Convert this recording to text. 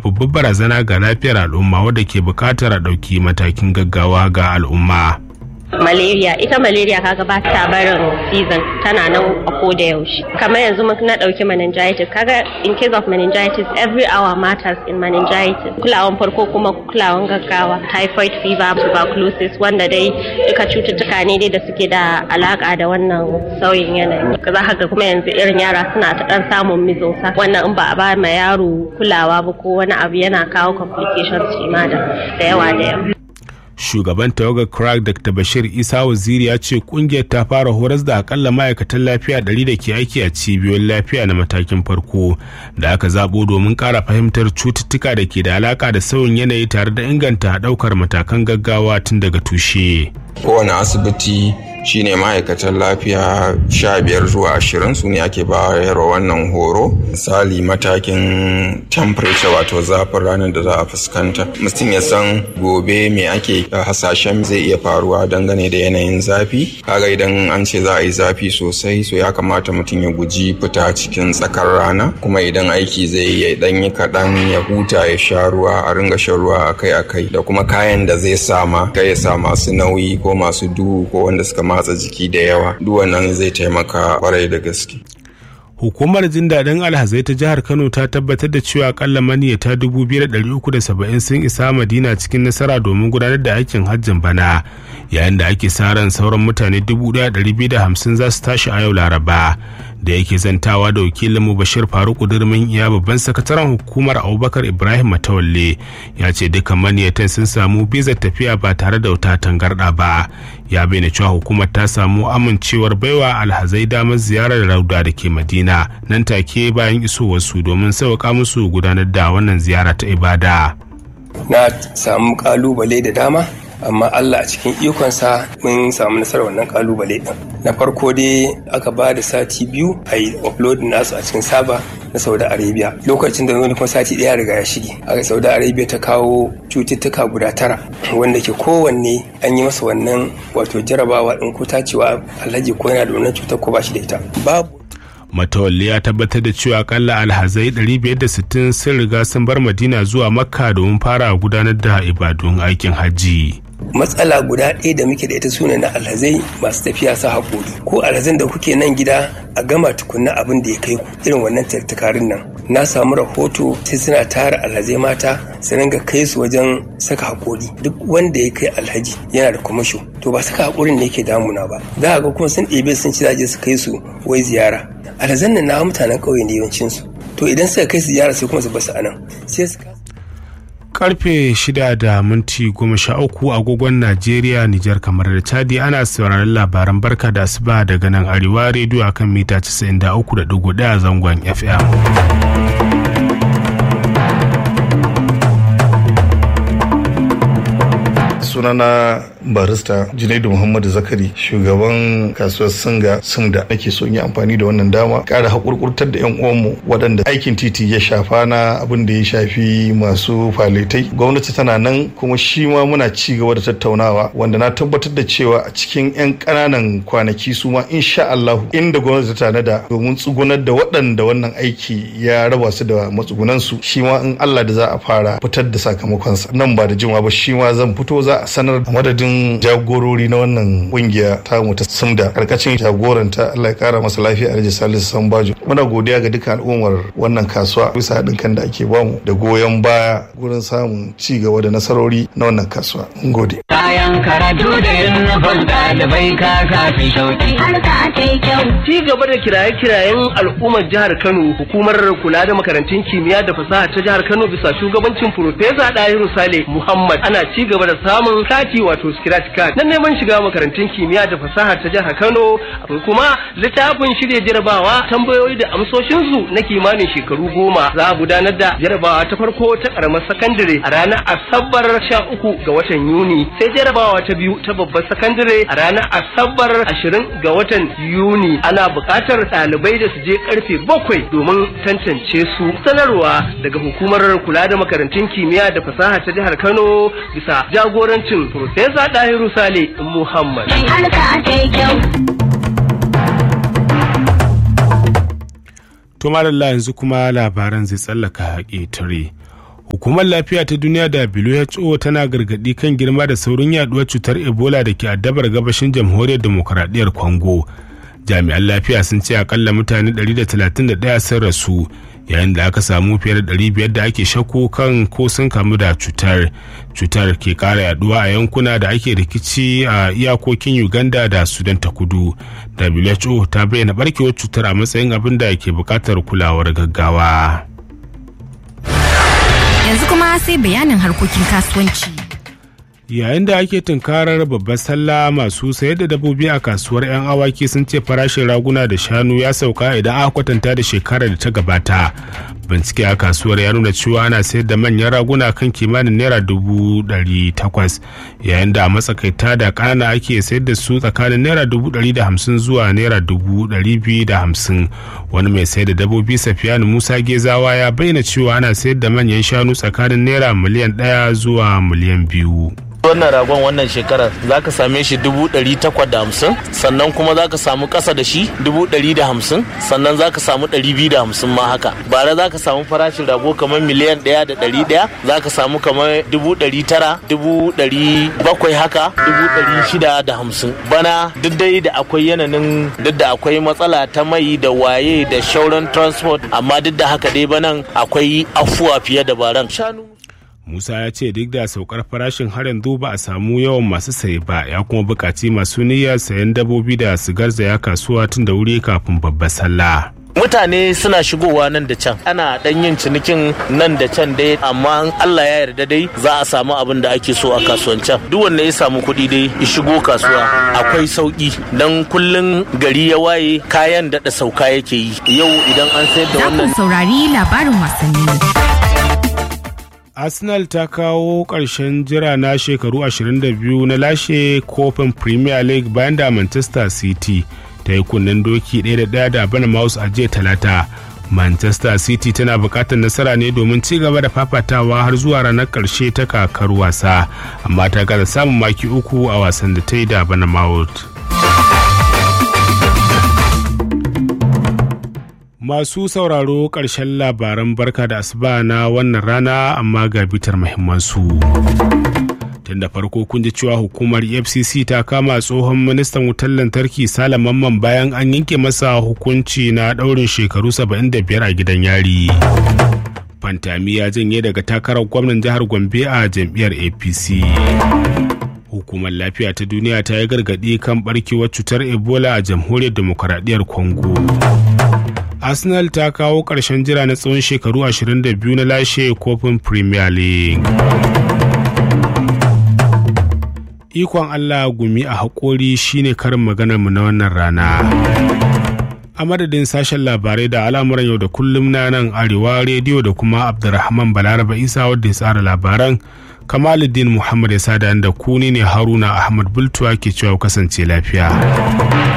babbar barazana ga lafiyar al'umma wadda ke buƙatar a ɗauki matakin gaggawa ga al'umma. malaria ita malaria kaga ba ta barin season tana nan a ko da yaushe kamar yanzu mun na dauki meningitis kaga in case of meningitis every hour matters in meningitis kulawan farko kuma kulawan gaggawa typhoid fever tuberculosis wanda dai duka cututtuka ne dai da suke da alaka da wannan sauyin yanayi za ka ga kuma yanzu irin yara suna ta dan samun mizonsa wannan in ba a ba ma yaro kulawa ba ko wani abu yana kawo complications shi ma da yawa da yawa shugaban tawagar crack dr bashir isa waziri ya ce kungiyar ta fara horas da akalla ma'aikatan lafiya 100 da ke aiki a cibiyoyin lafiya na matakin farko da aka zabo domin kara fahimtar cututtuka da ke da alaka da sauyin yanayi tare da inganta daukar matakan gaggawa tun daga tushe kowane asibiti shine ma'aikatan lafiya sha biyar zuwa ashirin su ne ake bayarwa wannan horo misali matakin temperature wato zafin ranar da za a fuskanta mutum ya san gobe me ake hasashen zai iya faruwa dangane da yanayin zafi kaga idan an ce za a yi zafi sosai so ya kamata mutum ya guji fita cikin tsakar rana kuma idan aiki zai yi dan yi kaɗan ya huta ya sha ruwa a ringa shan ruwa akai-akai da kuma kayan da zai sama kai ya sa masu nauyi ko masu duhu ko wanda suka matsa jiki da yawa duk wannan zai taimaka kwarai da gaske hukumar jin daɗin alhazai ta jihar kano ta tabbatar da cewa akalla maniyata 2,370 sun isa madina cikin nasara domin gudanar da aikin hajjin bana yayin da ake sa ran sauran mutane 1,250 za su tashi a yau laraba da yake zantawa da wakilinmu bashir faruku durmin iya babban sakataren hukumar abubakar ibrahim matawalle ya ce dukkan maniyatan sun samu bizar tafiya ba tare da wata tangarɗa ba ya bayyana cewa hukumar ta samu amincewar baiwa alhazai damar ziyarar rauda da ke madina nan take bayan isowarsu domin sauƙa musu gudanar da wannan ziyara ta ibada na samu kalubale da dama amma Allah a cikin ikonsa mun samu nasarar wannan kalubale din na farko dai aka ba da sati biyu a yi upload nasu a cikin saba na saudi arabia lokacin da wani kuma sati daya riga ya shige a saudi arabia ta kawo cututtuka guda tara wanda ke kowanne an yi masa wannan wato jarabawa din ko tacewa alhaji ko yana da wannan cutar ko ba shi da ita babu matawalli ya tabbatar da cewa akalla alhazai 560 sun riga sun bar madina zuwa makka domin fara gudanar da ibadun aikin hajji matsala guda ɗaya da muke da ita sune na alhazai masu tafiya sa haƙori ko alhazan da kuke nan gida a gama tukunna abin da ya kai ku irin wannan tattakarin nan na samu rahoto sai suna tara alhazai mata su ringa kai su wajen saka haƙori duk wanda ya kai alhaji yana da kwamasho to ba saka haƙorin ne yake damuna ba za a ga kuma sun ɗebe sun ci zaje su kai su wai ziyara alhazan nan na mutanen ƙauye ne yawancinsu to idan suka kai su ziyara sai kuma su basu anan sai su karfe shida da minti goma sha uku agogon najeriya nijar kamar da chadi ana sauraron labaran barka da asuba daga nan arewa rediyo akan mita 93.1 zangon fm sunana barista junaidu muhammadu zakari shugaban kasuwar singa sumda nake so yi amfani da wannan dama kara haƙurƙurtar da yan uwanmu waɗanda aikin titi ya shafa na abin da ya shafi masu faletai gwamnati tana nan kuma shi ma muna ci gaba da tattaunawa wanda na tabbatar da cewa a cikin yan ƙananan kwanaki su ma insha Allah inda gwamnati ta tanada domin tsugunar da waɗanda wannan aiki ya raba su da matsugunansu shi ma in Allah da za a fara fitar da sakamakonsa nan ba da jima ba shi ma zan fito za a sanar a madadin jagorori na wannan kungiya ta mu ta sumda karkacin jagoranta Allah ya kara masa lafiya Alhaji Salisu Sambajo muna godiya ga dukkan al'ummar wannan kasuwa bisa haɗin kan da ake bamu da goyon baya gurin samun ci gaba da nasarori na wannan kasuwa mun gode kayan karatu da yin ɗalibai ka kafi shauki har ka kai kyau ci gaba da kiraye-kirayen al'ummar jihar Kano hukumar kula da makarantun kimiyya da fasaha ta jihar Kano bisa shugabancin Profesa Dahiru Sale Muhammad ana ci gaba da samun kati wato scratch card na neman shiga makarantun kimiyya da fasaha ta jihar Kano akwai kuma littafin shirya jarabawa tambayoyi da amsoshinsu na kimanin shekaru goma za a gudanar da jarabawa ta farko ta karamar sakandare a ranar asabar sha uku ga watan Yuni sai jarabawa ta biyu ta babbar sakandare a ranar asabar ashirin ga watan Yuni ana buƙatar ɗalibai da su je karfe bakwai domin tantance su sanarwa daga hukumar kula da makarantun kimiyya da fasaha ta jihar Kano bisa jagorancin Profesa Dahiru Sale Muhammad. har ka kai kyau to madalla yanzu kuma labaran zai tsallaka ƙetare hukumar lafiya ta duniya da who tana gargadi kan girma da saurin yaduwar cutar ebola da ke addabar gabashin jamhuriyar demokuraɗiyyar congo jami'an lafiya sun ce akalla mutane 131 sun rasu yayin da aka samu fiye da 500 da ake shakku kan ko sun kamu da cutar cutar ke kara yaduwa a yankuna da ake rikici a iyakokin uganda da sudan ta kudu who ta bayyana barkewar cutar a matsayin abin da ke bukatar kulawar gaggawa yanzu kuma sai bayanin harkokin kasuwanci yayin da ake tunkarar babbar sallah masu sayar da dabbobi a kasuwar 'yan awaki sun ce farashin raguna da shanu ya sauka idan aka kwatanta da shekarar da ta gabata bincike a kasuwar ya nuna cewa ana sayar da manyan raguna kan kimanin naira dubu ɗari takwas yayin da a matsakaita da ƙanana ake sayar da su tsakanin naira dubu ɗari da hamsin zuwa naira dubu ɗari biyu da hamsin wani mai sayar da dabbobi safiyanu musa gezawa ya bayyana cewa ana sayar da manyan shanu tsakanin naira miliyan ɗaya zuwa miliyan biyu wannan ragon wannan shekarar za ka same shi dubu ɗari takwas da hamsin sannan kuma za ka samu ƙasa da shi dubu ɗari da hamsin sannan za ka samu ɗari biyu da hamsin ma haka bara za ka samu farashin rago kamar miliyan ɗaya da ɗari ɗaya za ka samu kamar dubu ɗari tara dubu ɗari bakwai haka dubu ɗari shida da hamsin bana duk dai da akwai yanayin duk da akwai matsala ta mai da waye da shauran transport amma duk da haka dai banan akwai afuwa fiye da baran shanu Musa ya ce duk da saukar farashin har yanzu ba a samu yawan masu saye ba ya kuma buƙaci masu niyyar sayan dabobi da su garzaya kasuwa tun da wuri kafin babbar sallah. mutane suna shigowa nan da can ana dan yin cinikin nan da can dai amma Allah ya yarda dai za a samu abin da ake so a kasuwancen duk wanda ya samu kuɗi dai ya shigo kasuwa akwai sauki dan kullun gari ya waye kayan daɗa sauka yake yi yau idan an sayar da wannan saurari labarin wasanni arsenal ta kawo ƙarshen jira na shekaru 22 na lashe kofin premier league bayan da manchester city ta yi kunnen doki ɗaya da ɗaya da bournemouth a jiya talata manchester city tana buƙatar nasara ne domin ci gaba da fafatawa har zuwa ranar ƙarshe ta kakar wasa amma ta gaza samun maki uku a wasan da ta yi da bournemouth Masu sauraro ƙarshen labaran barka da asuba na wannan rana amma ga bitar muhimmansu. Tun da farko kun ji cewa hukumar FCC ta kama tsohon ministan wutar lantarki Sale Mamman bayan an yanke masa hukunci na ɗaurin shekaru 75 a gidan yari. Fantami ya janye daga takarar gwamnan jihar Gombe a jam'iyyar APC. Hukumar lafiya ta duniya ta yi gargaɗi kan barkewar cutar Ebola a jamhuriyar demokaradiyyar Congo. arsenal ta kawo ƙarshen jira na tsawon shekaru 22 na lashe kofin premier league ikon allah gumi a haƙori shine karin maganarmu na wannan rana a madadin sashen labarai da al'amuran yau da kullum na nan arewa rediyo da kuma abdulrahman balaraba isa wadda ya tsara labaran kamaluddin muhammad ya sada da ku ne haruna ahmad bultuwa ke cewa kasance lafiya